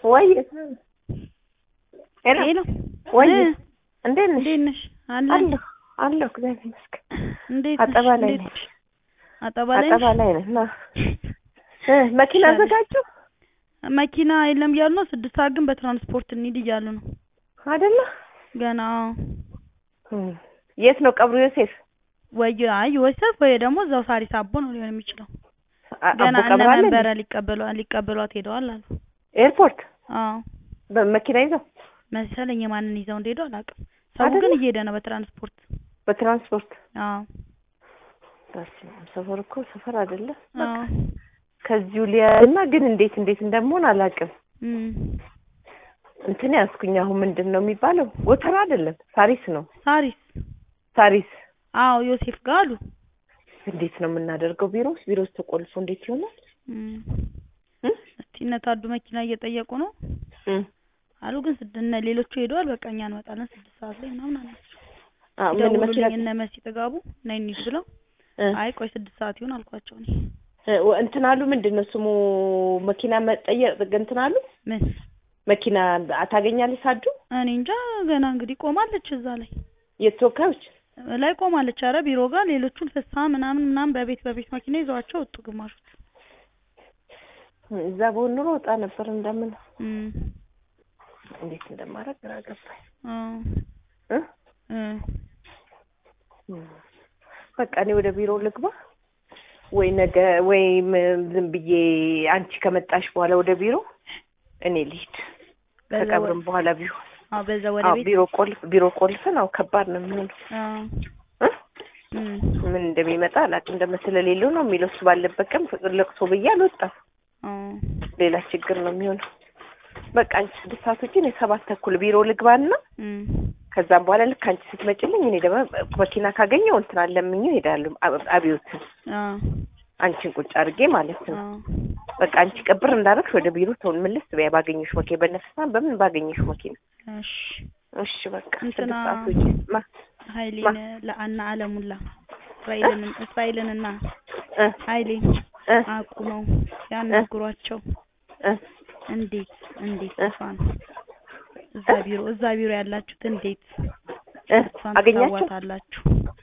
ወይ ሄሎ ሄሎ ወይ እ እንዴት ነሽ? እንዴት ነሽ? አለ አለሁ አለሁ እግዚአብሔር ይመስገን። እንዴት ነሽ? አጠባ ላይ እንዴት ነኝ። ነሽ? አጠባ ላይ አጠባ ነሽ? ላይ ነን። ና እ መኪና ይሻላል። አዘጋጁ መኪና የለም እያሉ ነው። ስድስት ሰዓት ግን በትራንስፖርት እንሂድ እያሉ ነው። አይደለ? ገና እም። የት ነው ቀብሩ ዮሴፍ? ወይ አይ ወሰፍ ወይ ደግሞ እዛው ሳሪስ አቦ ነው ሊሆን የሚችለው። አ- ገና አቦ እነ ቀብር አለ እንዴ? መንበረ ሊቀበሏ ሊቀበሏት ሄደዋል አሉ። ኤርፖርት አዎ በመኪና ይዘው መሰለኝ የማንን ይዘው እንደሄዱ አላውቅም። ሰው አይደለ? ግን እየሄደ ነው በትራንስፖርት። በትራንስፖርት አዎ በስመ አብ፣ ሰፈር እኮ ሰፈር አይደለ? አዎ ከዚሁ ሊያና ግን እንዴት እንዴት እንደምሆን አላውቅም። እም እንትን ያዝኩኝ አሁን ምንድን ነው የሚባለው? ጎተራ አይደለም ሳሪስ ነው። ሳሪስ ሳሪስ አዎ ዮሴፍ ጋር አሉ። እንዴት ነው የምናደርገው? ቢሮ ውስጥ ቢሮ ውስጥ ተቆልፎ እንዴት ይሆናል? እም እም? እስቲ እነ ታዱ መኪና እየጠየቁ ነው እም። አሉ። ግን ስድ እነ ሌሎቹ ሄደዋል። በቃ እኛ እንመጣለን ስድስት ሰዓት ላይ ምናምን አላቸው። አ ምን መኪና ደውሉልኝ እነ መሲ ጥጋቡ ነይ እንሂድ ብለው እ አይ ቆይ ስድስት ሰዓት ይሁን አልኳቸው። እኔ እ ወ- እንትን አሉ ምንድን ነው ስሙ መኪና መጠየቅ እንትን አሉ ምን መኪና ታገኛለች ሳዱ እኔ እንጃ ገና እንግዲህ ቆማለች እዛ ላይ የተወካዮች ላይ ቆማለች። አረ ቢሮ ጋር ሌሎቹን ፍሳ ምናምን ምናምን በቤት በቤት መኪና ይዘዋቸው ወጡ ግማሾች። እዛ በሆን ኑሮ ወጣ ነበር እንደምን እም እንዴት እንደማደርግ ግራ ገባኝ አዎ እ እ እም። በቃ እኔ ወደ ቢሮ ልግባ ወይ ነገ ወይም ዝም ብዬ አንቺ ከመጣሽ በኋላ ወደ ቢሮ እኔ ልሂድ በዛ ወ- ከቀብርም በኋላ ቢሆን አዎ በዛ ወደ አዎ ቤት ቢሮ ቆልፍ ቢሮ ቆልፈን አዎ ከባድ ነው የሚሆነው አዎ እ እም ምን እንደሚመጣ አላውቅም እንደመስለሌለው ነው የሚለው እሱ ባለበት ቀን ፍቅር ለቅሶ ብዬ አልወጣም አዎ ሌላ ችግር ነው የሚሆነው በቃ አንቺ ስድስት ሰዓት ውጪ እኔ ሰባት ተኩል ቢሮ ልግባና እም ከዛም በኋላ ልክ አንቺ ስትመጪልኝ እኔ ደግሞ መኪና ካገኘው እንትን አለምኜው እሄዳለሁ አ- አብዮትን አዎ አንቺን ቁጭ አድርጌ ማለት ነው አዎ በቃ አንቺ ቅብር እንዳደረግሽ ወደ ቢሮ ተውን ምልስ በያ ባገኘሽ መኪና በነፍሳ በምን ባገኘሽ መኪና እሺ እሺ በቃ እንትና ስድስት ሰዓት ውጪ ማ ኃይሌን ለአና አለሙላ እስራኤልን እስራኤልንና እ ኃይሌን እ አቁ ነው ያናግሯቸው። እ እንዴት እንዴት እ እሷን እዛ ቢሮ እዛ ቢሮ ያላችሁት እንዴት እ እሷን አገኛቸው ትታዋታላችሁ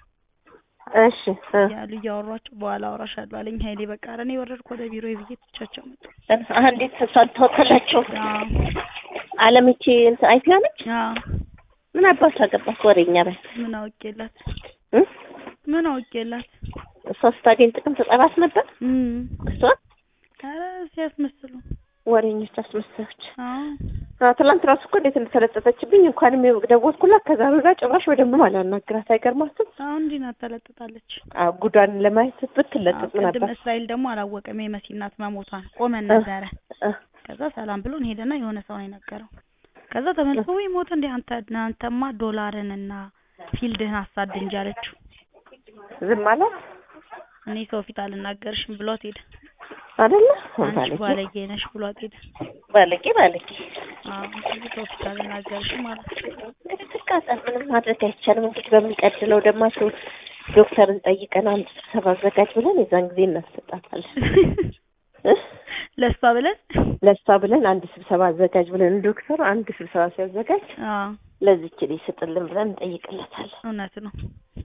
እሺ እ ያሉ እያወሯቸው በኋላ አወራሻለሁ አለኝ ኃይሌ። በቃ ኧረ እኔ ወረድኩ ወደ ቢሮ ብዬ ትቻቸው መጡ። አ እንዴት ተሷል ተወከላቸው አዎ አለምቼ እንትን አይፒያ ነች አዎ ምን አባቱ አገባት ወሬኛ በል ምን አውቄላት እ ምን አውቄላት እሷ ስታገኝ ጥቅም ትጠራት ነበር እም እሷ ኧረ ሲያስመስሉ ወሬኞች አስመሳዮች አዎ አዎ ትላንት ራሱ እኮ እንዴት እንደተለጠጠችብኝ እንኳንም ደወልኩላት ከዛ ወዲያ ጭራሽ በደንብ አላናግራት አይገርማትም አሁን እንዲህ ናት ተለጥጣለች። አዎ ጉዷን ለማየት ብትለጥጥ ምን ቅድም አባት እስራኤል ደግሞ አላወቀም የመሲ እናት መሞቷን ቆመን እ ነበረ። እ ከዛ ሰላም ብሎን ሄደና የሆነ ሰው ነው የነገረው። ከዛ ተመልሶ ወይ ሞት እንዴ አንተ አንተማ ዶላርንና ፊልድህን አሳድ እንጂ አለችው። ዝም አላት እኔ ሰው ፊት አልናገርሽም ብሏት ሄደ። አይደለ አንቺ ባለጌ ባለጌ ነሽ ብሏት ሄደ። ባለጌ ባለጌ አዎ እንግዲህ ሰው ፊት አልናገርሽም ማለት እንግዲህ ትቃጠል ምንም ማድረግ አይቻልም እንግዲህ በሚቀጥለው ደግሞ አቶ ዶክተርን ጠይቀን አንድ ስብሰባ አዘጋጅ ብለን የዛን ጊዜ እናስሰጣታለን እ ለሷ ብለን ለእሷ ብለን አንድ ስብሰባ አዘጋጅ ብለን ዶክተሩ አንድ ስብሰባ ሲያዘጋጅ አዎ ለዚች ልጅ ስጥልን ብለን እንጠይቅለታለን እውነት ነው።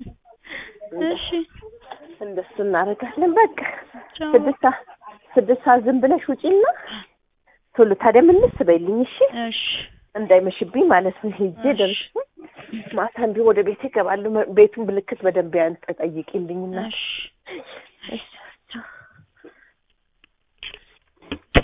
እሺ እንደሱ እናደርጋለን በቃ ቻው። ስድስት ሰዓት ስድስት ሰዓት ዝም ብለሽ ውጪና ቶሎ ታዲያ ምንስ በይልኝ እሺ እሺ እንዳይመሽብኝ ማለት ነው ሄጄ እሺ። ደርሼ ማታ እንዲሁ ወደ ቤቴ እገባለሁ ቤቱን ብልክት በደንብ ያን ጠይቂልኝና እሺ እሺ